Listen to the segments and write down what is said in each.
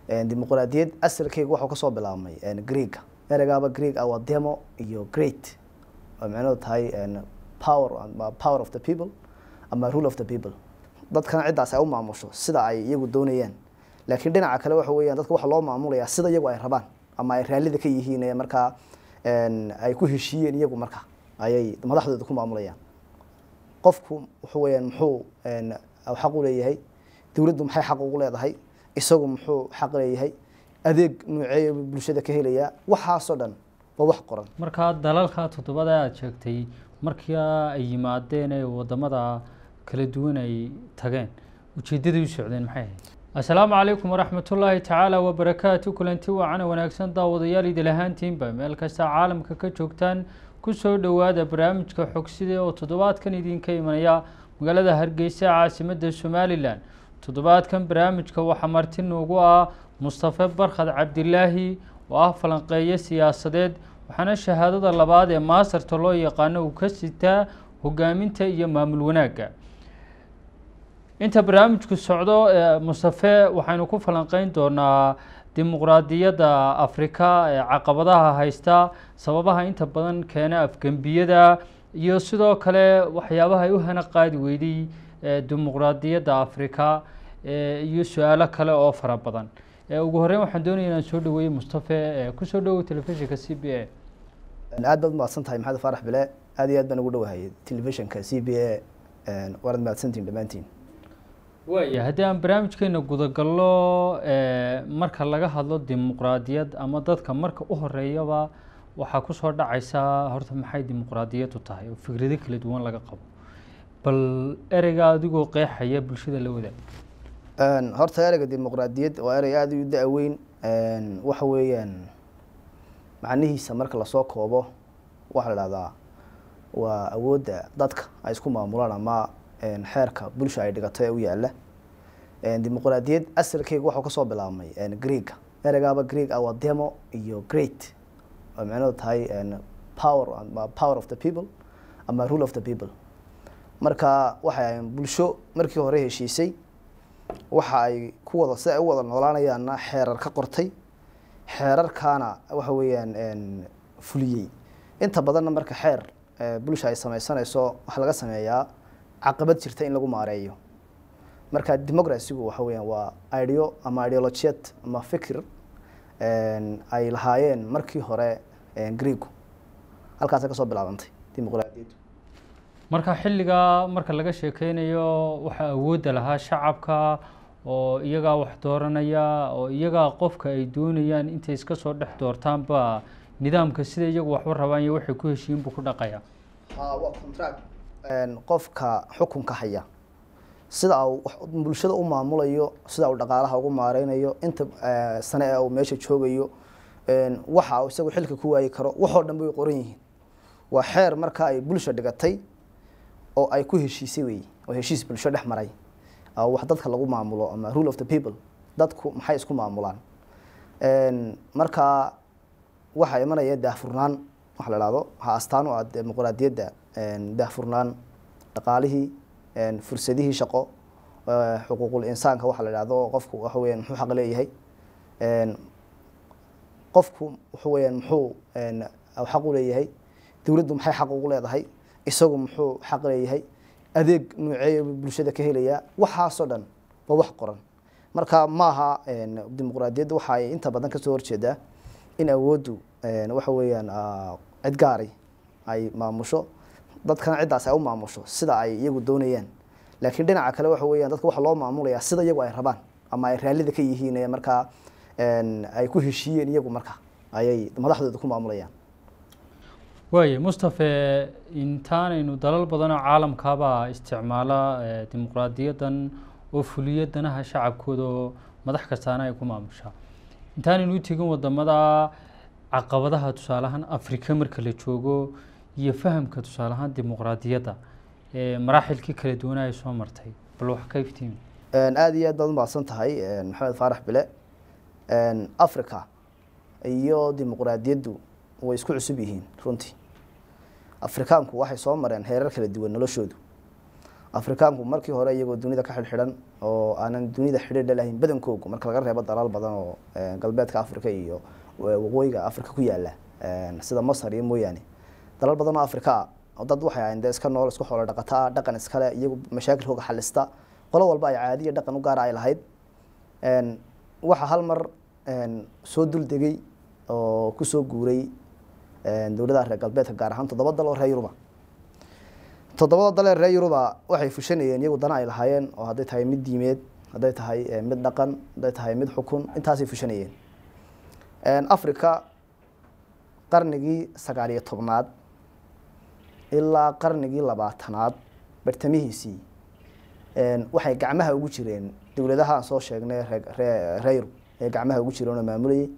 dimuqraadiyad asalkeyga waxuu kasoo bilaabmay greega ereygaaba greeg ah waa demo iyo great oo micnadu tahay power power of the people ama rule of the people dadkana ciddaas ay u maamusho sida ay iyagu doonayaan laakiin dhinaca kale waxa weeyaan dadka waxa loo maamulayaa sida iyagu ay rabaan ama ay raallida ka yihiin ee markaa ay ku heshiiyeen iyagu marka ayay madaxdooda ku maamulayaan qofku waxa weeyaan muxuu xaq u leeyahay dowladdu maxay xaq ugu leedahay isagu muxuu xaq leeyahay adeeg nuuceeya bulshada ka helayaa waxaasoo dhan waa wax qoran markaa dalalka toddobada aada sheegtay markii ay yimaadeen ee wadamada kala duwan ay tageen ujeeddadii u socdeen maxay ahayd assalaamu calaykum waraxmatullaahi tacaala wabarakaatu kulanti waacana wanaagsan daawadayaal idil ahaantiinba meel kasta caalamka ka joogtaan kusoo dhowaada barnaamijka xogsida oo toddobaadkan idinka imanaya magaalada hargeysa caasimadda somalilan toddobaadkan barnaamijka waxaa marti noogu ah mustafe barkhad cabdilaahi oo ah falanqeeyo siyaasadeed waxaana shahaadada labaad ee maasarta loo yaqaano uu ka sitaa hogaaminta iyo maamul wanaagga inta barnaamijku socdo mustafe waxaynu ku falanqeyn doonaa dimuqraadiyadda afrika ee caqabadaha haysta sababaha inta badan keena afgembiyada iyo sidoo kale waxyaabaha ay u hana qaadi weyday dimuqraadiyadda afrika iyo su-aalo kale oo fara badan ugu horeyn waxaan doonaya inaan soo dhaweeyey mustafe kusoo dhawow telefishinka c b a aad baad umahadsan tahay maxamed faarax bile aad iyo aad baan ugu dhawahayay telefishinka c b a waanad mahadsantihin dhammaantiin waaya haddii aan barnaamijkeena gudagallo marka laga hadlo dimuqraadiyad ama dadka marka u horeeyaba waxaa kusoo dhacaysa horta maxay dimuqraadiyaddu tahay oo fikrado kala duwan laga qabo bal ereyga adigoo qeexaya bulshada la wadaag horta ereyga dimuqraadiyad waa erey aada u da-weyn waxa weeyaan macnihiisa marka lasoo koobo waxaa la dhahdaa waa awoodda dadka ay isku maamulaan ama xeerka bulsha ay dhigato ee u yaala dimuqraadiyad asalkeyga waxuu kasoo bilaabmay greega ereygaaba greeg ah waa demo iyo great oo micnadu tahay power power of the people ama rule of the people marka waxay bulsho markii hore heshiisay waxa ay ku wada si ay u wada noolaanayaanna xeerar ka qortay xeerarkaana waxa weeyaan fuliyey inta badanna marka xeer bulsha ay sameysanayso waxaa laga sameeyaa caqabad jirta in lagu maareeyo marka democracygu waxa weeyaan waa ideo ama ideologiyad ama fikir ay lahaayeen markii hore greegu halkaasay kasoo bilaabantay dimuqraadiyaddu marka xilligaa marka laga sheekeynayo waxaa awoodda lahaa shacabka oo iyagaa wax dooranaya oo iyagaa qofka ay doonayaan intay iska soo dhex doortaanba nidaamka sida iyagu waxu rabaan iyo waxay ku heshiiyin buu ku dhaqaya waa contract qofka xukunka haya sida uu bulshada u maamulayo sida uu dhaqaalaha ugu maareynayo inta sane ee uu meesha joogayo waxa uu isagu xilka ku waayi karo waxoo dhan bay qoran yihiin waa xeer marka ay bulsha dhigatay oo ay ku heshiisay wey oo heshiis bulsho dhex maray wax dadka lagu maamulo ama rule of the people dadku maxay isku maamulaan marka waxaa imanaya daahfurnaan waxa la dhahdo waxaa astaan u ah dimuqraadiyadda daahfurnaan dhaqaalihii fursadihii shaqo xuquuqul insaanka waxa la dhahdo qofku waxa weeyaan muxuu xaq leeyahay qofku waxa weeyaan muxuu xaq u leeyahay dowladdu maxay xaq ugu leedahay isagu muxuu xaq leeyahay adeeg nuuceeya bulshada ka helayaa waxaasoo dhan waa wax qoran marka maaha dimuqraadiyadda waxa ay inta badan kasoo horjeedaa in awooddu waxa weeyaan cid gaari ay maamusho dadkana ciddaas ay u maamusho sida ay iyagu doonayaan laakiin dhinaca kale waxa weeyaan dadka waxa loo maamulayaa sida iyagu ay rabaan ama ay raallida ka yihiin ee markaa ay ku heshiiyeen iyagu marka ayay madaxdooda ku maamulayaan waaya mustafe intaanaynu dalal badanoo caalamkaaba isticmaala dimuqraadiyaddan oo fuliya danaha shacabkooda oo madax kastaana ay ku maamushaa intaanaynu u tegin wadamada caqabadaha tusaaleahaan afrika marka la joogo iyo fahamka tusaaleahaan dimuqraadiyadda maraaxilkii kala duwana ay soo martay bal wax ka iftiimi aada iyo aad baad umahadsan tahay maxamed faarax bile africa iyo dimuqraadiyaddu way isku cusub yihiin runtii afrikaanku waxay soo mareen heerar kala duwan noloshoodu afrikaanku markii hore iyagoo dunida ka xidhxidhan oo aanan dunida xidhiidha lahayn badankoogu marka laga reebo dalaal badan oo galbeedka africa iyo waqooyiga africa ku yaala sida masar iyo mooyaane dalal badan oo africa ah dad waxay ahayn dee iska nool isku xoolo dhaqataa dhaqan iskale iyagu mashaakilkooga xalista qolo walba ay caadiya dhaqan u gaara ay lahayd waxaa hal mar soo dul degay oo kusoo guuray dowladaha reer galbeedka gaar ahaan toddoba dal oo reer yuruba toddobada dal ee reer yuruba waxay fushanayeen iyagu dana ay lahaayeen oo hadday tahay mid diimeed hadday tahay mid dhaqan hadday tahay mid xukun intaasay fushanayeen africa qarnigii sagaal iyo tobnaad ilaa qarnigii labaatanaad bartamihiisii waxay gacmaha ugu jireen dowladaha aan soo sheegnay reer yurub ee gacmaha ugu jireen oo maamulayay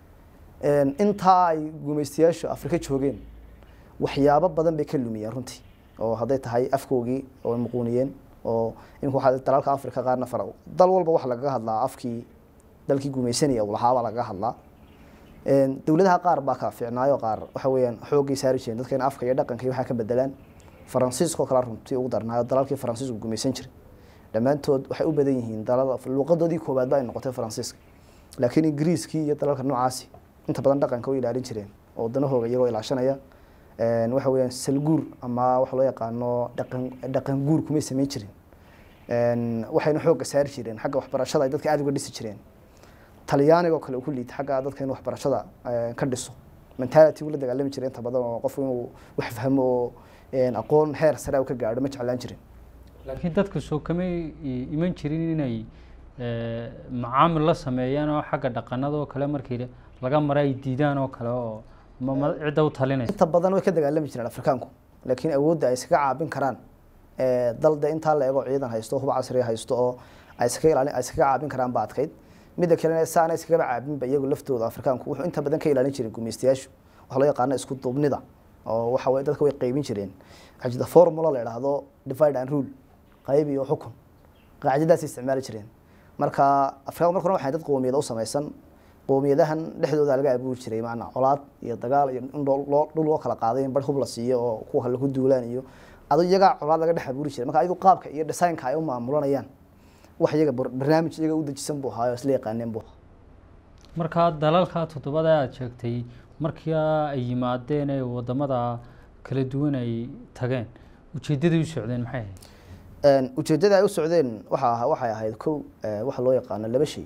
intaa ay gumaystayaashu afrika joogeen waxyaabo badan bay ka lumiyeen runtii oo hadday tahay afkoogii oo ay muquuniyeen oo imika waxaa dalalka africa qaarna fara dal walba waxa lagaga hadlaa afkii dalkii gumaysanaya uu lahaabaa lagaga hadlaa dowladaha qaar baa ka fiicnaayo qaar waxa weeyaan xooggay saari jireen dadka in afka iyo dhaqanka iyo waxaa ka bedelaan faransiiskoo kale runtii ugu darnaayo dalalkii faransiisku gumaysan jiray dhammaantood waxay u badan yihiin dalada luuqadoodii koowaad ba ay noqotay faransiiska laakiin ingiriiskii iyo dalalka noocaasi inta badan dhaqanka way ilaalin jireen oo wadanahooga iyagoo ilaashanaya waxa weeyaan salguur ama waxa loo yaqaano dhaqan dhaqan guur kumay samayn jirin waxayna xoogga saari jireen xagga waxbarashada ay dadka aada uga dhisi jireen talyaanigoo kale uu ku liita xagga dadka in waxbarashada ka dhiso mentality uu la dagaalami jiray inta badan oo qofku inuu wax fahmo oo aqoon heer sare uu ka gaadho ma jeclaan jirin laakiin dadka soo kamay iman jirin inay macaamil la sameeyaan oo xagga dhaqanada oo kale markii laga mara ay diidaan oo kale oo cidda u talinaysa inta badan way ka dagaalami jireen afrikaanku laakiin awoodda ay iskaga caabin karaan dal de intaa la eego ciidan haysto huba casriya haysto oo ay iskaga ilaalin ay iskaga caabin karaan ba adkayd midda kalena saana iskagaba caabinba iyagu laftooda afrikaanku wuxuu inta badan ka ilaalin jiray gumaystayaashu waxaa loo yaqaana isku duubnida oo waxa weye dadka way qaybin jireen qajida formula la idhaahdo divide and rule qayb iyo xukun qaacidadaas isticmaali jireen marka afrikaanku marka hore waxay dad qoomiyada u samaysan qoomiyadahan dhexdooda laga abuuri jiray maanaa colaad iyo dagaal iyo in loo dhul loo kala qaaday in bar hub la siiyo oo kuwa kale ku duulaan iyo adu iyagaa colaad laga dhex abuuri jiray marka ayagu qaabka iyo designka ay u maamulanayaan wax iyaga barnaamij iyaga u dejisan buu ahaayo isla yaqaaneen buu markaa dalalka toddobada aada sheegtay markii ay yimaadeen ee wadamada kala duwan ay tageen ujeedaday u socdeen maxay ahayd ujeeddada ay u socdeen waxa waxay ahayd kow waxa loo yaqaano laba shay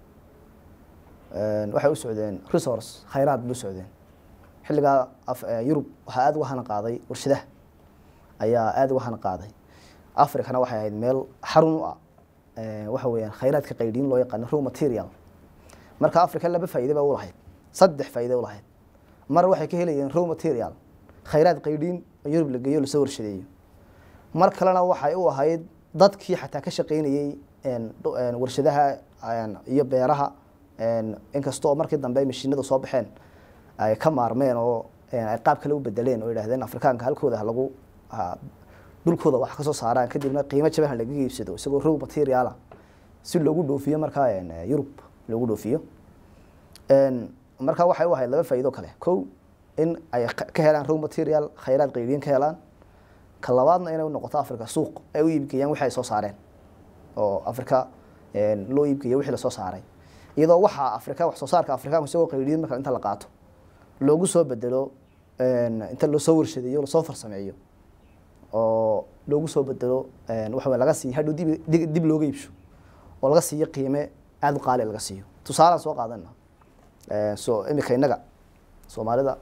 waxay u socdeen resource khayraad bay u socdeen xilligaa yurub waxaa aada uga hana qaaday warshadaha ayaa aada uga hana qaaday africana waxay ahayd meel xarun u ah waxa weeyaan khayraadka qaydhiin loo yaqaano raw material marka africa laba faa'iide ba u lahayd saddex faa'iide u lahayd mar waxay ka helayeen raw material khayraad qaydhiin oo yurub la geeyo lasoo warshadeeyo mar kalena waxay u ahayd dadkii xataa ka shaqaynayey warshadaha iyo beeraha inkasta oo markii dambe ay mashiinada soo baxeen ay ka maarmeen oo ay qaab kale u bedeleen oo yidhahdeen afrikaanka halkooda halagu dhulkooda wax kasoo saaraan kadibna qiimo jaban ha laga iibsado isagoo row materiala si loogu dhoofiyo markaa yurub loogu dhoofiyo marka waxay u ahayd laba faa'iido kale kow in ay ka helaan row material khayraad qaybiin ka helaan ka labaadna inay u noqoto africa suuq ay u iibgeeyaan wixii ay soo saareen oo africa loo iibgeeyo wixii lasoo saaray iyadoo waxaa afrika wax soo saarka afrikaanku isagoo qaydiin marka inta la qaato loogu soo bedelo inta lasoo warshadeeyo lasoo farsameeyo oo loogu soo bedelo waxa wey laga siiyo hadhow dib dib looga iibsho oo laga siiyo qiime aada u qaali laga siiyo tusaalaan soo qaadana so imika innaga soomaalida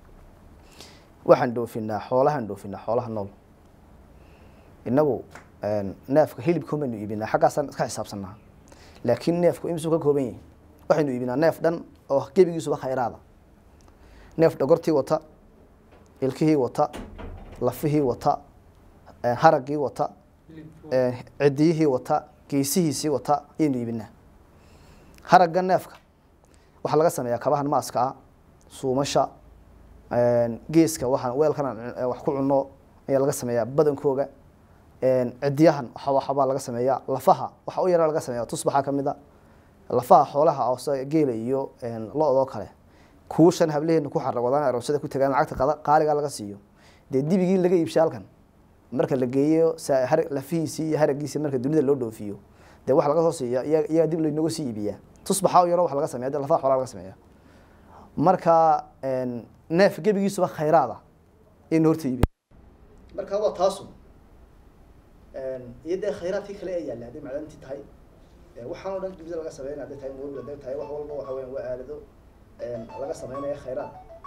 waxaan dhoofinaa xoolahaan dhoofinaa xoolaha nool innagu neefka hilibka baynu iibinaa xaggaasaan iska xisaabsanaa laakiin neefku imisuu ka kooban yahi waxaynu iibinaa neef dhan oo gebigiisuba khayraada neef dhogortii wata ilkihii wata lafihii wata haraggii wata cidiyihii wata geesihiisii wata ayaynu iibinaa haragga neefka waxaa laga sameeyaa kabahan maaska ah suumasha geeska waxaan weelkan wax ku cunno ayaa laga sameeyaa badankooga cidiyahan waxbaa laga sameeyaa lafaha waxa u yara laga sameeya tusbaxa kamid a lafaha xoolaha oo geela iyo lo-doo kale kuushan hableheena ku xarawadaan aroosada ku tagaan lacagta qaaliga laga siiyo dee dibigii laga iibshay halkan marka la geeyo sa- har- lafihiisii iyo haragiisii marka dunida loo dhoofiyo dee waxa laga soo siiya iya- iyaga dib laynooga sii iibiyaa tusbaxa oo yaro waxa laga sameeya dee lafaha xoolaa laga sameeya marka een, neef gebigiisuba khayraada in horta iibiya marka waa taasu iyo dee khayraadkii kale ee yaalla hadday macdantii tahay waxaan oo dhan dibida laga sameynaya hadday tahay mobil hadday tahay wax walba waxa weyan waa aalado laga sameynaya khayraad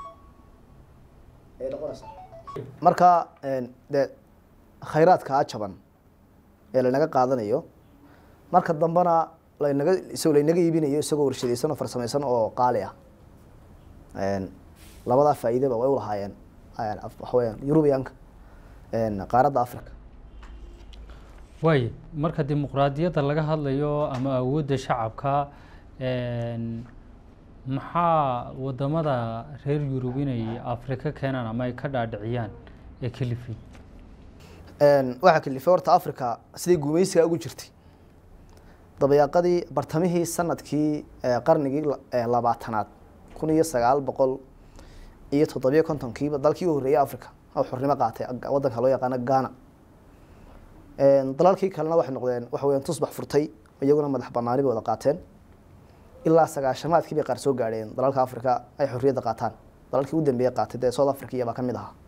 ay noqonaysaa marka dee khayraadkaa jaban ee lanaga qaadanayo marka dambena lanaga isagoo laynaga iibinayo isagoo warshadaysan oo farsamaysan oo qaali ah labadaa faa'iidaba way ulahaayeen waxa weyaan eurubianka qaaradda africa waaye marka dimuqraadiyadda laga hadlayo ama awoodda shacabka maxaa wadamada reer yurub inay afrika keenaan ama ay ka dhaadhiciyaan ee kelifi waxaa kalifay horta africa siday guumeysiga ugu jirtay dabayaaqadii bartamihii sanadkii qarnigii labaatanaad kun iyo sagaal boqol iyo toddobiyo kontonkiiba dalkii u horreeyay africa oo xornimo qaatay waddanka loo yaqaano ghana dalalkii kalena waxay noqdeen waxa weyan tusbax furtay iyaguna madax banaani bay wada qaateen ilaa sagaashamaadkii bay qaar soo gaadheen dalalka africa ay xorriyadda qaataan dalalkii u dambeeyey qaatay dee south africa iyabaa kamid ahaa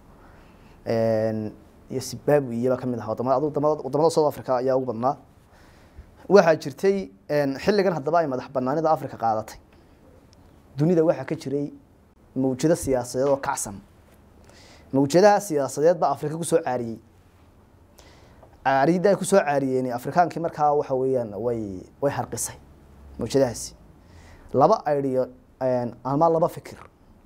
iyo zimbabwe iyabaa kamid ahaa wadamada wadamada south africa ayaa ugu badnaa waxaa jirtay xilligan haddaba ay madax banaanida africa qaadatay dunida waxaa ka jiray mawjado siyaasadeed oo kacsan mawjadaha siyaasadeed baa afrika kusoo caariyey caariyadda ay kusoo caariyeen afrikaankii markaa waxa weeyaan way way harqisay mawjadahaasi laba idhiyo ama laba fikir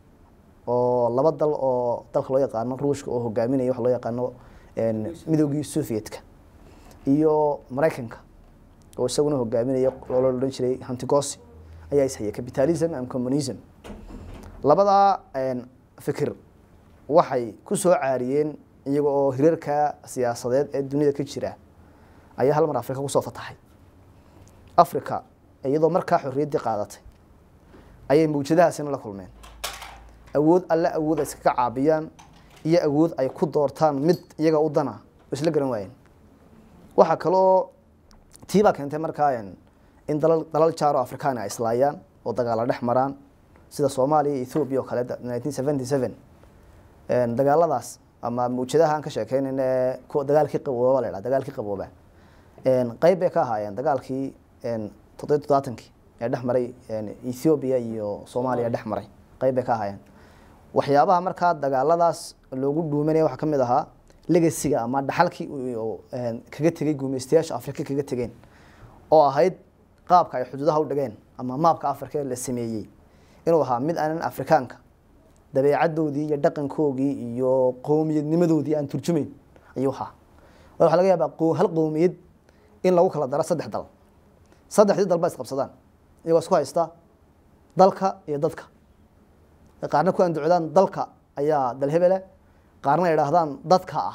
oo laba dal oo dalka loo yaqaano ruushka oo hogaaminaya waxa loo yaqaano midoogii sovietka iyo maraykanka oo isaguna hogaaminaya loola odhan jiray hantigosi ayaa ishaya capitalism and communism labadaa fikir waxay ku soo caariyeen iyaga oo hirarka siyaasadeed ee dunida ka jira ayaa hal mar afrika kusoo fataxay africa iyadoo markaa xorriyaddii qaadatay ayay mawjadahaasina la kulmeen awood alle awood ay iskaga caabiyaan iyo awood ay ku doortaan mid iyaga u dana oo isla garan waayeen waxaa kaloo tii baa keentay markaa in dalal dalal jaaro afrikaan ay islaayaan oo dagaala dhex maraan sida soomaaliya iyo ethoobiya oo kale nineteen seventy seven dagaaladaas ama mawjadaha aan ka sheekeynayn ee kuwa dagaalkii qabooba la ydhaha dagaalkii qabooba qeyb bay ka ahaayeen dagaalkii toddobiy toddobaatankii ee dhex maray ethoobiya iyo soomaaliya dhex maray qeyb bay ka ahaayeen waxyaabaha markaa dagaaladaas loogu dhuumanaya waxaa kamid ahaa legasiga ama dhaxalkii kaga tegay guumeystayaasha afrika kaga tegeen oo ahayd qaabka ay xuduudaha u dhigeen ama maabka afrika la sameeyey inuu ahaa mid aanan afrikaanka dabeecadoodii iyo dhaqankoogii iyo qowmiyadnimadoodii aan turjumeyn ayuu ahaa waxaa laga yaabaa hal qowmiyad in lagu kala daro saddex dal saddexdii dal ba isqabsadaan iyagoo isku haysta dalka iyo dadka qaarna ku andocdaan dalka ayaa dal hebele qaarna ay idhaahdaan dadka ah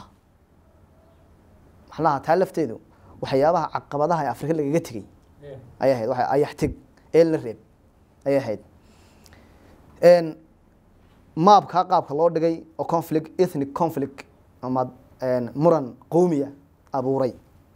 maxnaha taa lafteedu waxyaabaha caqabadaha ee afrika lagaga tegey ayay ahayd waa ayaxteg eel la reeb ayay ahayd maabkaa qaabka loo dhigay oo conflict ethnic conflict ama muran qowmiya abuuray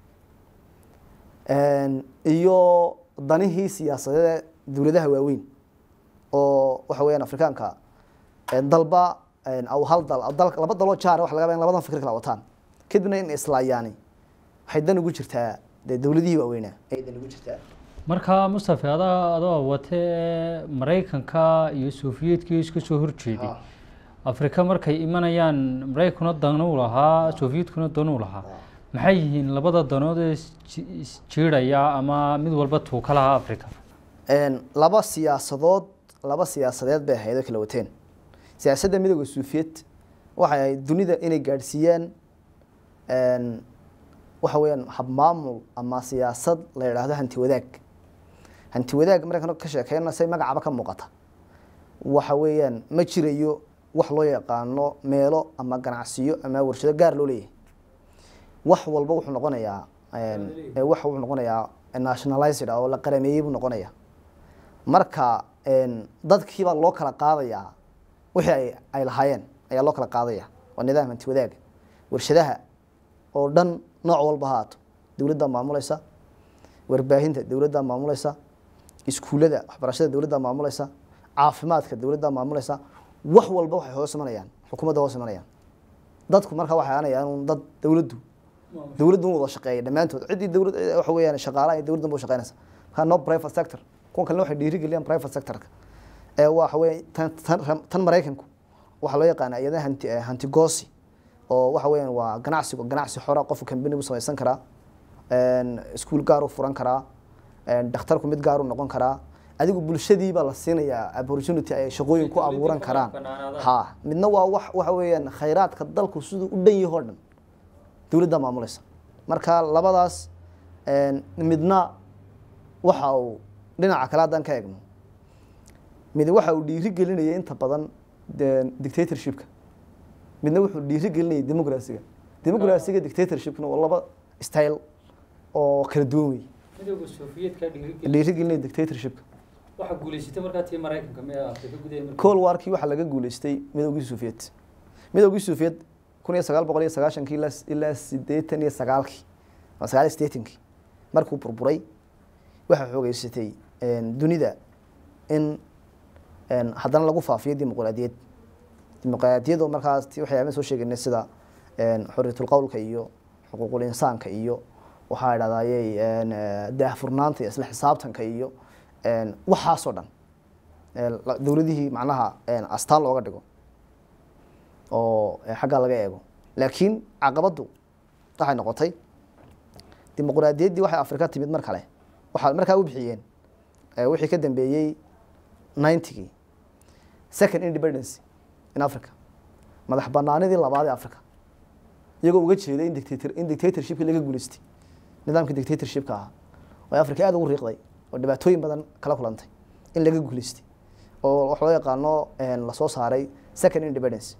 iyo danihii siyaasadeed dowladaha waaweyn oo waxa weyaan afrikaanka dalba aw hal dal laba daloo jaara waxa laga yaba in labadan fikir kala wataan kadibna in islaayaani waxay dan ugu jirtaa dee dowladihii waaweynaa ayay dan ugu jirtaa marka mustafe adaa adoo watee maraykanka iyo sofiyeetkii iska soo horjeeday afrika markay imanayaan maraykana danuu lahaa sofiyeetkuna danuu lahaa maxay yihiin labada danood ee isjiiraya ama mid walba tuuka lahaa africa laba siyaasadood laba siyaasadeed bay ahayd oo kala wateen siyaasadda midooda suufiyed waxay ahayd dunida inay gaadhsiiyaan waxa weeyaan habmaamul ama siyaasad la yidhaahdo hanti wadaag hanti wadaag markaan ka sheekeyna say magacaba ka muuqata waxa weeyaan ma jirayo wax loo yaqaano meelo ama ganacsiyo ama warshado gaar loo leeyahay wax walba wuxuu noqonayaa wax wuxuu noqonayaa nationalized oo la qarameeyey buu noqonaya marka dadkiibaa loo kala qaadayaa wixii ay ay lahaayeen ayaa loo kala qaadaya waa nidaam hanti wadaaga warshadaha oo dhan nooc walba ha haato dowladdaa maamulaysa warbaahinta dowladdaa maamulaysa iskuullada waxbarashada dowladdaa maamulaysa caafimaadka dowladdaa maamulaysa wax walba waxay hoos imanayaan xukuumadda hoos imanayaan dadku markaa waxay aanayaan un dad dowladdu dowladdu un wada shaqeeya dhammaantood ciddii dowlad waxa weeyaan shaqaalaha iyo dowladdan ba u shaqeynaysa markaa no private sector kuwan kalena waxay dhiirigeliyaan private sectorka ee waxa weeye tan tan tan maraykanku waxaa loo yaqaana iyada hanti hanti goosi oo waxa weeyaan waa ganacsigu ganacsi xora qofku kambani u samaysan karaa iskuul gaar u furan karaa dhakhtarku mid gaar u noqon karaa adigu bulshadii baa la siinayaa opportunity ay shaqooyin ku abuuran karaan ha midna waa wax waxa weeyaan khayraadka dalku siduu u dhan yaho dhan dowladda maamulaysa marka labadaas midna waxa uu dhinaca kale haddaan ka eegno mid waxa uu dhiiri gelinaya inta badan dictatorshipka midna wuxuu dhiiri gelinaya democracyga democracyga dictatorshipkna waa laba style oo kala duwan wey midowga sofiyeedka dhiirigelin dhiiri gelinaya dictatorshipka waxaa guulaysatay markaa tii maraykanka mee afrika gudaha markii cold warkii waxaa laga guuleystay midowgii soviet midowgii soviet kun iyo sagaal boqol iyo sagaashankii ilaa ilaa sideetan iyo sagaalkii ama sagaal iyo sideetankii markuu burburay waxaa xoogeysatay dunida in haddana lagu faafiyo dimuqraadiyad dimuqraadiyadoo markaas ti waxyaabaan soo sheegaynay sida xorriyatul qowlka iyo xuquuqul insaanka iyo waxaa idhahdayey daahfurnaanta iyo isla xisaabtanka iyo waxaasoo dhan dowladihii macnaha astaan looga dhigo oo xaggaa laga eego laakiin caqabaddu waxay noqotay dimuqraadiyaddii waxay afrika timid mar kale waxaa markaa u bixiyeen wixii ka dambeeyey ninetygii second independence in africa madax banaanidii labaad ee africa iyagoo uga jeeday in dictator in dictatorshipkii laga guuleystay nidaamkii dictatorshipka ahaa oo africa aada ugu riiqday oo dhibaatooyin badan kala kulantay in laga guuleystay oo wax loo yaqaano lasoo saaray second independence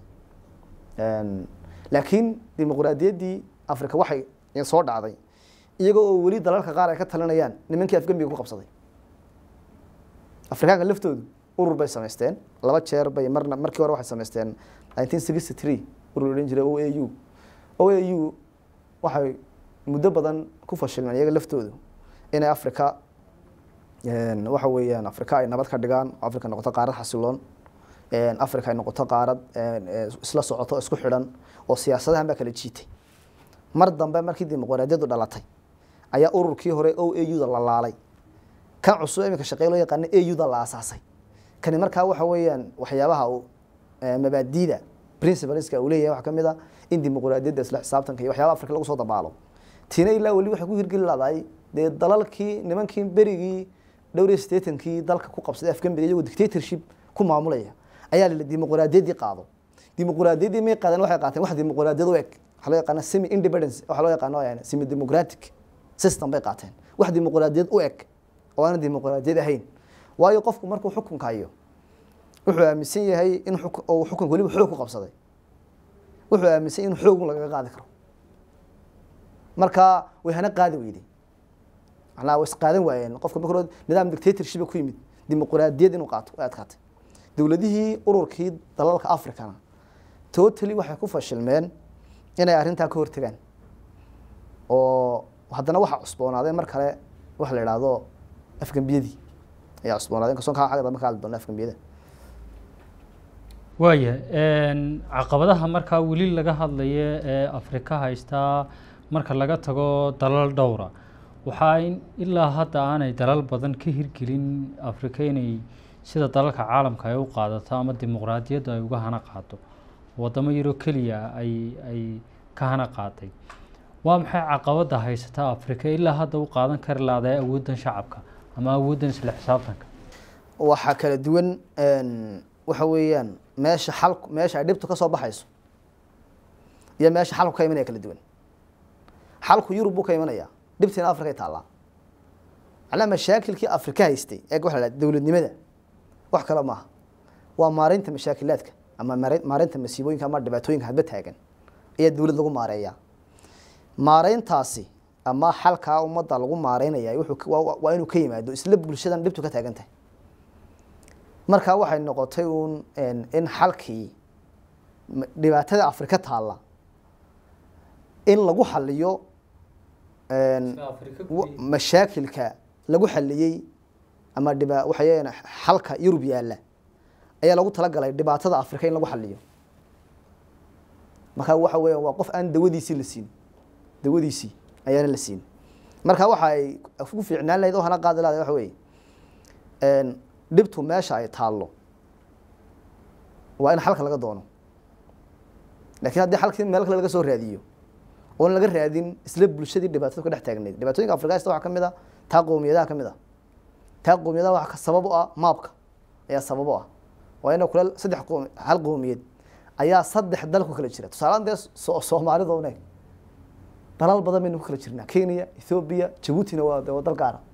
laakiin dimuqraadiyaddii africa waxay soo dhacday iyagoo oo weli dalalka qaar ay ka talinayaan nimankii afgembiga ku qabsaday afrikaanka laftoodu urur bay samaysteen laba jeer bay marna markii hore waxay samaysteen nineteen sixty three urur odhan jiray o a u o a u waxay muddo badan ku fashilmeen iyaga laftoodu inay africa waxa weeyaan africa ay nabad ka dhigaan africa noqoto qaarad xasiloon africa ay noqoto qaarad isla socoto isku xidhan oo siyaasadahan baa kala jiitay mar dambe markii dimuqraadiyaddu dhalatay ayaa ururkii hore o a u-da la laalay kan cusub iminka shaqey loo yaqaana a u-da la aasaasay kani markaa waxa weeyaan waxyaabaha uu mabaadiida principleska uu leeyahay waxaa ka mid a in dimuqraadiyadda isla xisaabtanka iyo waxyaaba afrika lagu soo dabaalo tiina ilaa weli waxay ku hirgeli laadahay dee dalalkii nimankii berigii dhowr iyo siddeetankii dalka ku qabsaday afgembiga iyagoo dictatorship ku maamulaya ayaa la dimuqraadiyaddii qaado dimuqraadiyaddii may qaadeen waxay qaateen wax dimuqraadiyad u eg waxaa loo yaqaana semi independence waxaa loo yaqaano semi democratic system bay qaateen wax dimuqraadiyad u eg oo aanan dimuqraadiyad ahayn waayo qofku markuu xukunka hayo wuxuu aaminsan yahay in uu xukunka weliba xoog ku qabsaday wuxuu aaminsan in xoogun lagaga qaadi karo marka way hana qaadi weyday macnaha way isqaadan waayeen qofka marka hore nidaam dictatorship ku yimid dimuqraadiyad inuu qaato way adkaatay dowladihii ururkii dalalka africana totally waxay ku fashilmeen inay arrintaa ka hortegaan oo haddana waxaa cusboonaaday mar kale waxa la idhaahdo afgembiyadii ayaa cusboonaaday inkastoon kaa xagga dambe ka hadli doona afgembiyada waaya caqabadaha markaa weli laga hadlayo ee afrika haystaa marka laga tago dalal dhowra waxaa in ilaa hadda aanay dalal badan ka hirgelin afrika inay sida dalalka caalamka ay u qaadato ama dimuqraadiyaddu ay uga hana qaado wadamo yaroo keliya ay ay ka hana qaaday waa maxay caqabada haysata afrika ilaa hadda u qaadan kari lahday awooddan shacabka ama awooddan isla xisaabtanka waxaa kala duwan waxa weeyaan meesha xalku meesha ay dhibtu ka soo baxayso iyo meesha xalku ka imanaya kala duwan xalku yurub buu ka imanaya dhibtiina afrikay taallaa macnaha mashaakilkii afrika haystay eeg waxa la dhaha dowladnimada wax kale maaha waa maareynta mashaakilaadka ama maare- maareynta masiibooyinka ama dhibaatooyinka hadba taagan ayaa dowlad lagu maareeyaa maareyntaasi ama xalkaa ummadda lagu maareynaya wuxuu ka- waa- waa inuu ka yimaado isla bulshadan dhibtu ka taagan tahay markaa waxay noqotay uun in xalkii m- dhibaatada afrika taalla in lagu xaliyo mashaakilka lagu xaliyey ama dhiba waxay xalka yurub yaalla ayaa lagu talagalay dhibaatada afrika in lagu xaliyo marka waxa weya waa qof aan dawadiisii la siin dawadiisii ayaana la siin marka waxa ay ku fiicnaan lahayd oo hana qaadi lahada waxa weye dhibtu meesha ay taallo waa in xalka laga doono lakin haddii xalkii meel kale laga soo raadiyo oon laga raadin isla bulshadii dhibaatada ka dhex taagneyd dhibaatooyinka afrikasta waxaa ka mid a taa qowmiyadaha ka mid a taa qowmiyadaha waxa sabab u ah maabka ayaa sabab u ah waa ina kule saddex qowm hal qowmiyad ayaa saddex dal ku kala jira tusaalean dee soomaalida une dalal badan baynu ku kala jirnaa kenya ethoobiya jabuutina waa waa dal gaara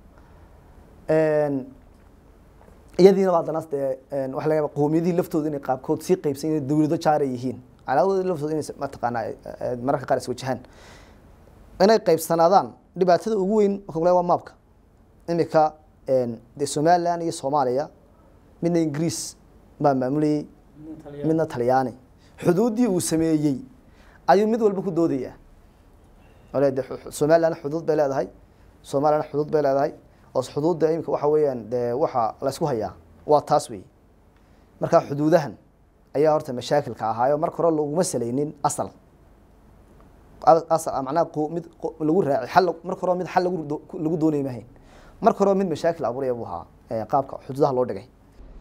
iyadiina waa danaas dee waxa laga yaba qowmiyadihii laftooda inay qaabkood sii qeybsan inay dawlado jaar ay yihiin calaamadooda laftooda inay mataqaanaa mararka qaar iswajahaan inay qeybsanaadaan dhibaatada ugu weyn marka kule waa maabka imika dee somaliland iyo soomaaliya midna ingiriis baa maamulayey midna talyaani xuduuddii uu sameeyey ayuu mid walba ku doodayaa ole de somaliland xuduud bay leedahay somaliland xuduud bay leedahay oo xuduudda imika waxa weeyaan dee waxa laysku hayaa waa taas wey marka xuduudahan ayaa horta mashaakilka ahaayo marka hore laguma salaynin asal asal macnaha mid lagu raaci xal marka hore mid xal lagu lagu doonay mahayn marka hore mid mashaakil abuuraya buu ahaa qaabka xuduudaha loo dhigay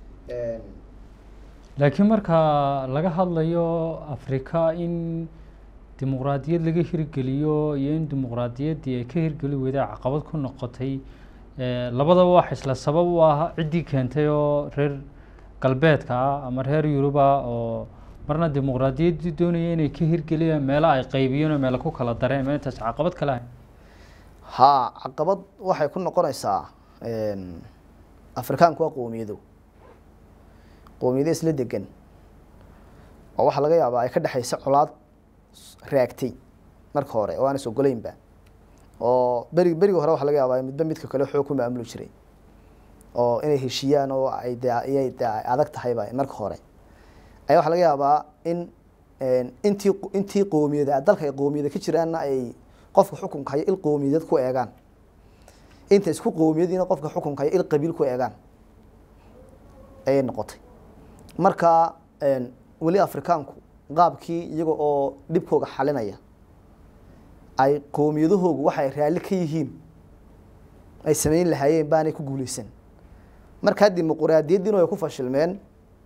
laakiin marka laga hadlayo afrika in dimuqraadiyad laga hirgeliyo iyo in dimuqraadiyaddii ay ka hirgeli weyda caqabad ku noqotay labadaba wax isla sabab u ah ciddii keentay oo reer galbeedka ah ama reer yuruba oo marna dimuqraadiyaddii doonaya inay ka hirgeliyaan meelo ay qaybiyeen oo meelo ku kala dareen ma intaas caqabad kale ahay haa caqabad waxay ku noqonaysaa afrikaanku waa qowmiyado qowmiyado isla degan oo waxaa laga yaabaa ay ka dhexaysa colaad raagtay marka hore oo aan is ogoleynba oo beri berigi hore waxa laga yaabaa midba midka kale xoog ku maamuli jiray oo inay heshiiyaan oo ay de iyay de adag tahayba marka hore ayaa waxaa laga yaabaa in intii intii qowmiyada dalka ay qowmiyada ka jiraanna ay qofka xukunka hayo il qowmiyadeed ku eegaan inta isku qowmiyadiina qofka xukunka hayo il qabiil ku eegaan ayay noqotay marka weli afrikaanku qaabkii iyaga oo dhibkooga xalinaya ay qowmiyadahoogu waxay raalli ka yihiin ay samayn lahaayeen baanay ku guuleysan markaa dimuquraadiyaddiina way ku fashilmeen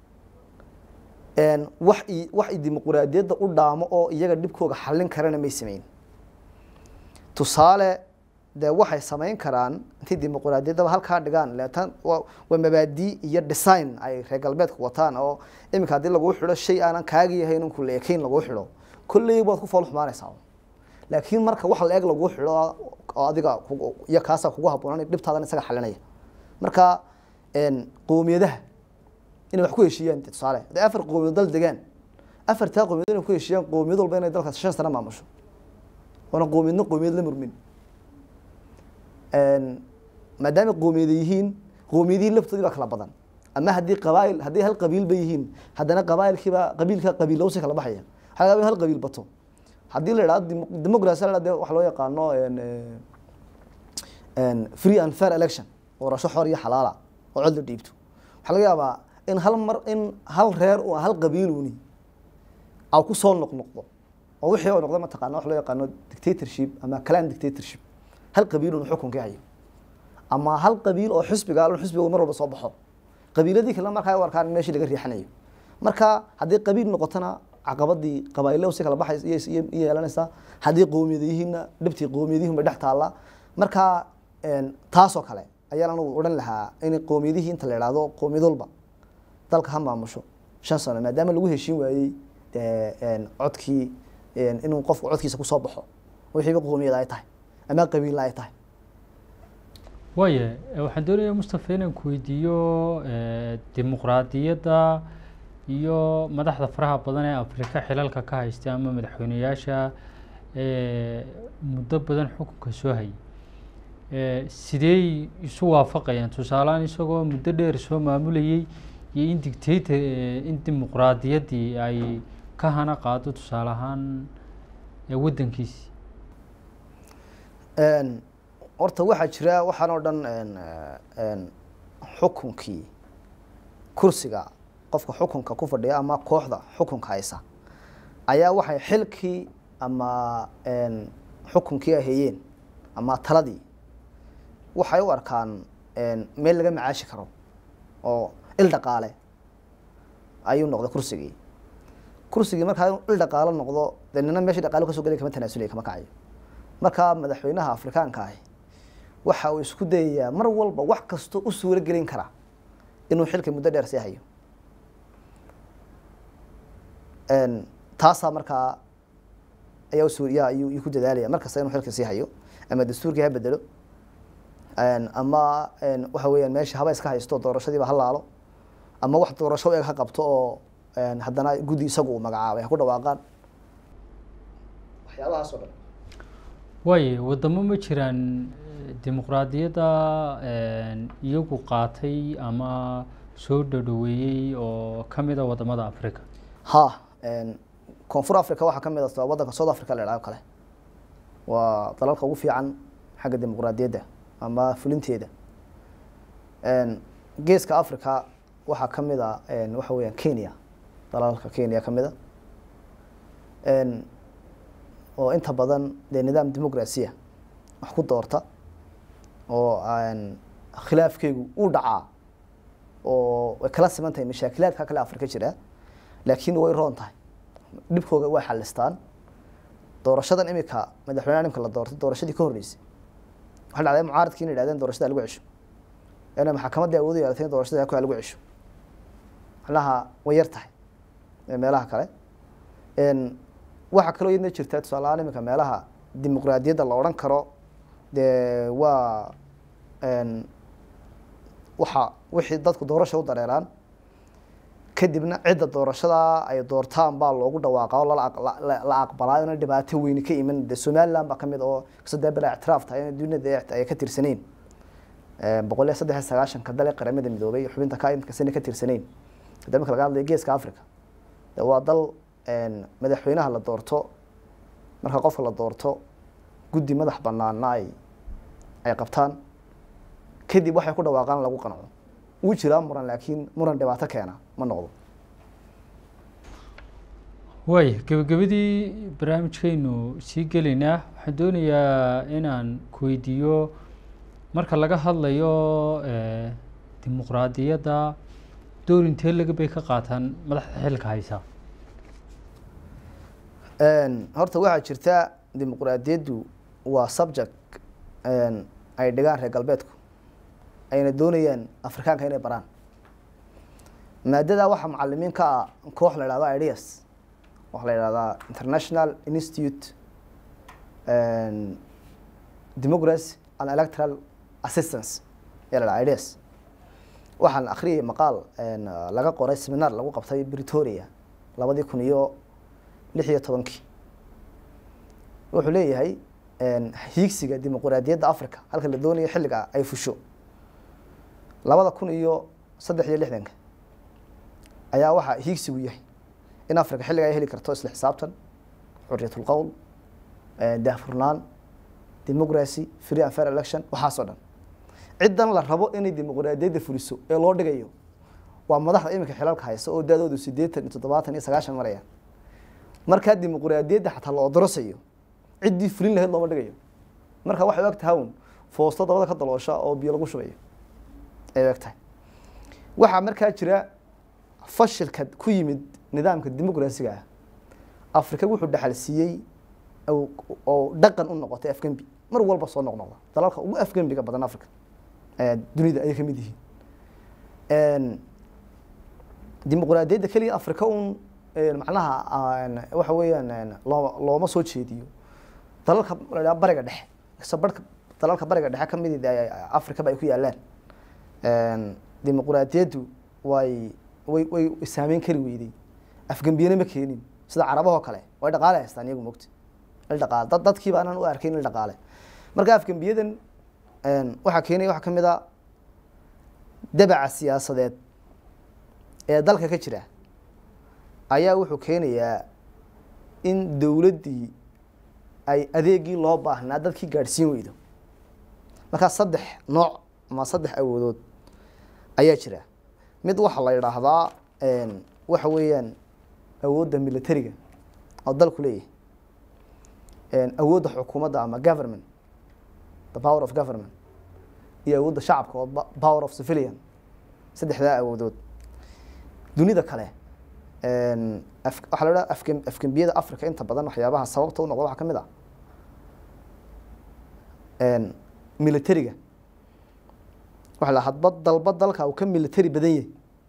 wax i wax i dimuquraadiyadda u dhaamo oo iyaga dhibkooga xallin karana may sameyn tusaale dee waxay samayn karaan intay dimuquraadiyaddaba halkaa dhigaan leetan waa mabaadii iyo design ay reer galbeedka wataan oo iminka haddii laguu xidho shay aanan kaagi yahayn inku la ekayn laguu xidho kolley baad ku fool xumaanaysaa laakiin marka wax la eg laguu xidho oo adiga iyo kaasaa kugu haboonaan dhibtaadan isaga xalinaya marka qowmiyadaha inay wax ku heshiiyaan tusaale hadday afar qowmiyad dal degaan afartaa qowmiyad inay ku heshiiyaan qowmiyad walba inay dalkaas shan sano maamusho oona qowmiyadna qowmiyad la murmin maadaama qowmiyada yihiin qowmiyadihii laftoodii baa kala badan ama haddii qabaail haddii hal qabiil ba yihiin haddana qabaailkiiba qabiilka qabiillowsi kala baxaya waxaa laga yaaba in hal qabiil bato haddii la idhahdo democracy la de waxa loo yaqaano free and fair election doorasho xor iyo xalaala oo cod la dhiibto waxaa laga yaabaa in hal mar in hal reer u hal qabiiluni a ku soo noqnoqdo oo wixii oo noqdo mataqaana wax loo yaqaano dictatorship ama clan dictatorship hal qabiilun xukunka hayo ama hal qabiil oo xisbiga al xisbiga mar walba soo baxo qabiiladii kale markaa u arkaan in meeshii laga riixanayo marka haddii qabiil noqotona caqabadii qabaailo si kala baxays iyo yeelanaysaa haddii qowmiyada yihiinna dhibtii qowmiyadihin bay dhex taallaa marka taasoo kale ayaan anugu odhan lahaa in qowmiyadihii inta la idhaahdo qowmiyad walba dalka ha maamusho shan sano maadaama lagu heshiin waayey codkii inuu qofku codkiisa kusoo baxo wixiiba qowmiyad ay tahay ama qabiilla ay tahay waaya waxaan doonayaa mustafa inaan ku weydiiyo dimuqraadiyadda iyo madaxda faraha badan ee afrika xilalka ka haysta ama madaxweyneyaasha muddo badan xukunka soo hayay sidee isu waafaqayaan tusaalehaan isagoo muddo dheer soo maamulayey iyo in dictator in dimuqraadiyaddii ay ka hana qaado tusaale ahaan waddankiisi Een, horta waxaa jira waxaan oo dhan een, eh, een, xukunkii kursiga qofka xukunka ku fadhiya ama kooxda xukunka haysa ayaa waxay xilkii ama een, xukunkii ay hayeen ama taladii waxay u arkaan een, meel laga macaashi karo oo il dhaqaale ayuu noqday kursigii kursigii markaa inuu il dhaqaalo noqdo dee nina meeshii dhaqaalo kasoo gelay kama tanaasulaya kama kacayo markaa madaxweynaha afrikaanka ahi waxa uu isku dayayaa mar walba wax kastoo u suuro gelin kara inuu xilka muddo dheer sii hayo Een, taasaa markaa ayaa usuur yaa ayuu ayuu ku dadaalaya mar kasta inuu xilka sii hayo ama dastuurkii ha bedelo Een, ama een, waxa weeyaan meesha haba iska haysto doorashadiiba ha laalo ama wax doorasho u eg ha qabto oo een, haddana guddi isagu uu magacaabay ha ku dhawaaqaan waxyaabahaas oo dhan waaye wadamo ma jiraan eh, dimuqraadiyadda een, iyagu qaatay ama soo dhadhaweeyey oo ka mid a wadamada africa ha een, koonfur africa waxaa ka mid ah waddanka south africa la idhaho kale waa dalalka ugu fiican xagga dimuqraadiyadda ama fulinteeda Een, geeska africa waxaa ka mid a een, waxa weeyaan kenya dalalka kenya ka mid a Een, oo inta badan dee nidaam dimuqrasiya wax ku doorta oo aan khilaafkeygu u dhacaa oo way kala siman tahay mashaakilaadka kale afrika jira laakiin way roon tahay dhibkooga way xalistaan doorashadan imika madaxweynaha imika la doortay doorashadii ka horreysay waxaa dhacday mucaaradkii inay yidhahdeen doorashada lagu cesho ina maxkamaddii awood u yeelatay in doorashada ku lagu cesho macnaha way yar tahay ee meelaha kale Een, waxaa kaloo iyadna jirta tusaale ahaan imika meelaha dimuqraadiyadda la odhan karo dee waa een, waxa wixii dadku doorasha u dareeraan kadibna cidda doorashada ay doortaan baa loogu dhawaaqa oo lala aq- la- la- la aqbalaa ina dhibaato weyni ka iman de somaliland baa kamid oo sadee bela ictiraaf tahay in duniyada ay ka tirsaneyn boqol iyo saddex iyo sagaashanka dal ee qaramada midoobay xubinta ka inkasana ka tirsaneyn hadda marka laga hadlayo geeska africa de waa dal een, madaxweynaha la doorto marka qofka la doorto guddi madax banaana ay ay qabtaan kadib waxay ku dhawaaqaan lagu qanco wuu jiraa muran laakiin muran dhibaato keena ma noqdo waaya gebagabadii barnaamijkaynu sii gelaynaa waxaan doonayaa inaan ku weydiiyo marka laga hadlayo eh, dimuqraadiyadda door intee laga bay ka qaataan madaxda xilka haysa Een, horta waxaa jirta dimuqraadiyaddu waa subject een, ay dhigaan reer galbeedku ayna doonayaan afrikaanka inay baraan maadada waxaa macalimiin ka ah koox la idhahdo ideas waxaa la idhahdaa international institute een, democracy and electoral assistance ayaa la dhahaa ideas waxaan akhriyay maqaal een, laga qoray seminar lagu qabtay pretoria labadii kun iyo lix iyo tobankii wuxuu leeyahay een, hiigsiga dimuqraadiyadda africa halka la doonayo xilliga ay fusho labada kun iyo saddex iyo lixdanka ayaa waxaa hiigsigu yahay in africa xilliga ay heli karto isla xisaabtan xuriyat qowl daahfurnaan democracy free and fair election waxaasoo dhan ciddan la rabo inay dimuqraadiyadda fuliso ee loo dhigayo waa madaxda iminka xilalka haysa oo da-doodu siddeetan iyo toddobaatan iyo sagaashan marayaan markaa dimuqraadiyadda xataa la odorosayo ciddii fulin lahayd looma dhigayo marka waxay u eg tahay un foosto dabada ka daloosha oo biyo lagu shubayo ay u eg tahay waxaa markaa jira fashilka ku yimid nidaamka dimuqraasiga ah afrika wuxuu dhaxal siiyey oo- oo dhaqan u noqotay afgembi mar walba soo noqnoqda dalalka ugu afgembiga badan africa ee dunida ayay kamid yihiin dimuqraadiyadda keliya afrika un een, macnaha aan- waxa weeyaan een, loo- looma soo jeediyo dalalka la yidhaha bariga dhexe kasta barhka dalalka bariga dhexe ka mid afrikaba ay ku yaalaan Een, dimuqraadiyaddu way way way saameyn kari weyday afgembiyana ma keenin sida carabahoo kale way dhaqaale haystaan iyagu mogta il dhaqaale dad dadkiiba aanan u arkayn il dhaqaale marka afgembiyadan een, waxaa keenaya waxaa ka mid a dabaca siyaasadeed ee dalka ka jira ayaa wuxuu keenayaa in dowladdii ay adeegii loo baahnaa dadkii gaadhsiin weydo markaa saddex nooc ama saddex awoodood ayaa jira mid waxaa la yidhaahdaa waxa weeyaan awoodda militariga oo dalku leeyahay awoodda xukuumadda ama government the power of government iyo awoodda shacabka oo power of civilian saddexdaa awoodood dunida kale waxaa la idhaha afkem afgembiyada africa inta badan waxyaabaha sababta u noqda waxaa ka mid ah militariga waxa la hadba dalba dalka uu ka military badan yahay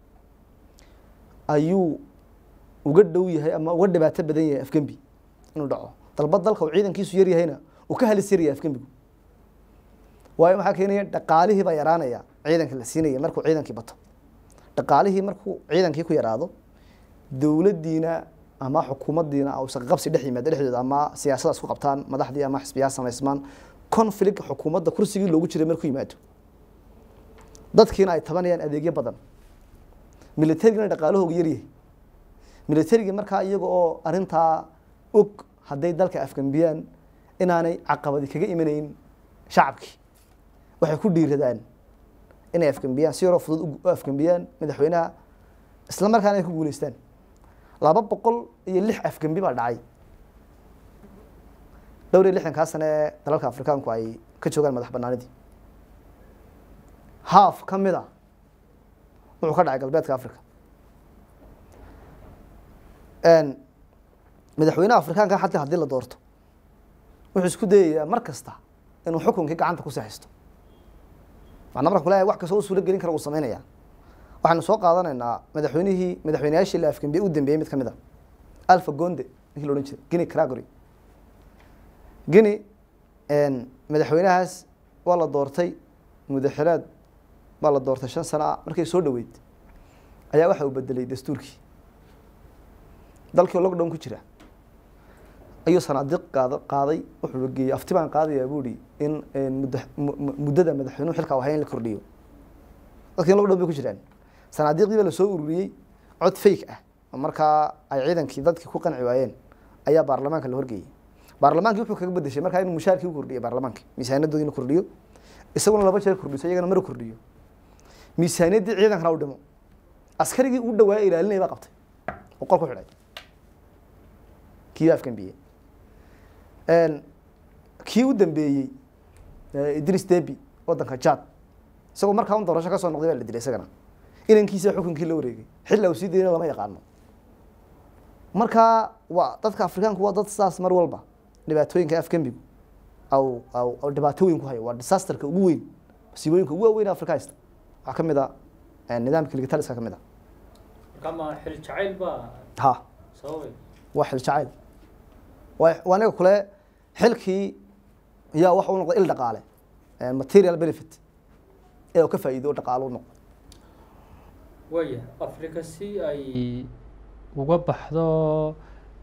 ayuu uga dhow yahay ama uga dhibaato badan yahay afgembi inuu dhaco dalba dalka uu ciidankiisu yar yahayna uu ka halis yaryahay afgembigu waayo maxaa keenaya dhaqaalihii baa yaraanaya ciidanka la siinaya markuu ciidankii bato dhaqaalihii markuu ciidankii ku yaraado dowladdiina ama xukuumaddiina uusa qabsi dhex yimaado dhexdooda ama siyaasadaas ku qabtaan madaxdii ama xisbiyaa samaysmaan conflict xukuumadda kursigii loogu jiray markuu yimaado dadkiina ay tabanayaan adeegyo badan militarigina dhaqaalahooga yaryahay militarigii markaa iyaga oo arintaa og hadday dalka afgambiyaan inaanay caqabadi kaga imanayn shacabkii waxay ku dhiiradaan inay afgambiyaan si yaroo fudud u afgambiyaan madaxweynaha isla markaana ay ku guuleystaan laba boqol iyo lix afgembi baa dhacay dhowr iyo lixdankaa sane ee dalalka afrikaanku ay ka joogaan madax banaanidii haaf ka mid a wuxuu ka dhacay galbeedka africa madaxweynaha afrikaanka xataa haddii la doorto wuxuu isku dayayaa mar kasta inuu xukunkii gacanta ku saxisto macnaa marka kule wax kastoo u suuro gelin kara uu sameynaya waxaynu soo qaadanaynaa madaxweynihii madaxweyneyaashii la afgambiye u dambeeyey mid ka mid a alpha gonde ninkii la odhan jiray guinea cragory guinea madaxweynahaas waa la doortay mudaxiraad waa la doortay shan sano ah markay soo dhoweyd ayaa waxa uu bedelay dastuurkii dalkii oo lockdown ku jira ayuu sanaadiiq qaad qaaday wuxuu geeyey afti baan qaadayaa buu ihi in mudda muddada madaxweynuhu xilka ahay in la kordhiyo dadkii lockdown bay ku jiraan sanaadiiqdii baa lasoo ururiyey cod fake ah oo markaa ay ciidankii dadkii ku qanci waayeen ayaa baarlamaanka la horgeeyey baarlamaankii wuxuu kaga bedeshay markaa inuu mushaarkii u kordhiyo baarlamaanka miisaanadoodii inuu kordhiyo isaguna laba jeer kordhiso iyagana mar kordhiyo miisaaniyaddii ciidankana u dhimo askarigii u dhawaaya ilaalinaya baa qabtay boqol ku xidhay kii baa afgambiyey kii u dambeeyey idris debi waddanka jad isagoo markaa un doorasho ka soo noqday baa la dilay isagana inankiisa xukunkii la wareegay xilla uu sii dayna lama yaqaano markaa waa dadka afrikaanku waa dad saas mar walba dhibaatooyinka afgembigu aw aw aw dhibaato weyn ku hayo waa disasterka ugu weyn masiibooyinka ugu waaweyn afrika haysta waxaa ka mid a nidaamka ligitaliska ka mid a markama xil jacayl baa ha sababay waa xil jacayl waa waa aniga kule xilkii yaa waxa u noqday il dhaqaale material benefit ee uu ka faa'iido oo dhaqaalo u noqdo waya africa si ay uga baxdo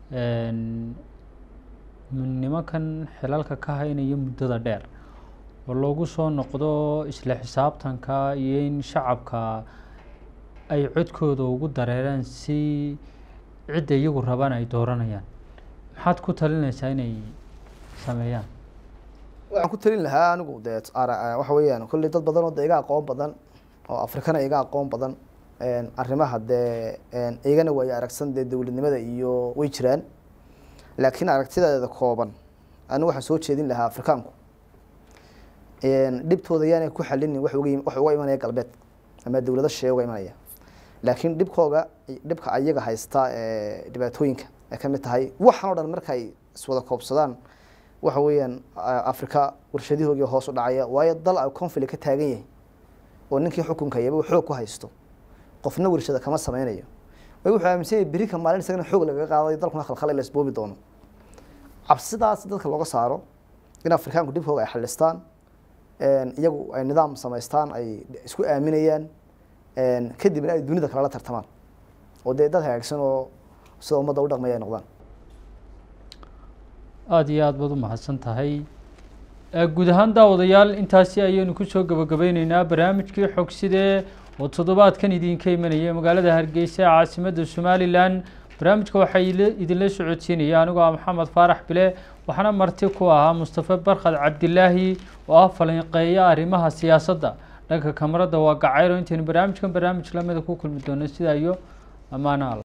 nimankan xilalka ka haynaya muddada dheer oo loogu soo noqdo isla xisaabtanka iyo in shacabka ay codkooda ugu dareeraan si cidda iyagu rabaan ay dooranayaan maxaad ku talinaysaa inay sameeyaan waxaan ku talin lahaa anigu dee ara- waxa weeyaan kolley dad badan oo de iga aqoon badan oo afrikana iga aqoon badan arrimaha dee igana waayo aragsan dee dowladnimada iyo way jiraan laakiin aragtideeda kooban anigu waxaan soo jeedin lahaa afrikaanku dhibtooda yaanay ku xalinin wax uga wax uga imanaya galbeed ama dowlado shisheeye uga imanaya laakiin dhibkooga dhibka ayaga haysta ee dhibaatooyinka ay ka mid tahay waxan oo dhan markay iswada koobsadaan waxa weeyaan afrika warshadihoogii hoos u dhacaya waayo dal ay conflict ka taagan yahay oo ninkii xukunka hayaba uu xoog ku haysto qofna warshada kama sameynayo way wuxuu aaminsan yahay berika maalin isagana xoog lagaga qaaday dalkuna khalkhal la isboobi doono cabsidaas dadka looga saaro in afrikaanku dhibkooga ay xalistaan iyagu ay nidaam samaystaan ay isku aaminayaan kadibna ay dunida kale la tartamaan oo dee dad hagaagsan oo sida ummadda u dhaqmaya ay noqdaan aada iyo aada baad u mahadsan tahay guud ahaan daawadayaal intaasi ayaynu kusoo gabagabeyneynaa barnaamijkii xogsidee oo toddobaadkan idinka imanaya magaalada hargeysa ee caasimadda somalilan barnaamijka waxaa ile- idinla socodsiinaya anigoo ah maxamed faarax bile waxaana marti ku ahaa mustafa barkhad cabdilaahi oo ah falanqeeya arrimaha siyaasadda dhanka kamarada waa gacayro intaynu barnaamijkan barnaamij lamida ku kulmi doono sidaa iyo ammaano alla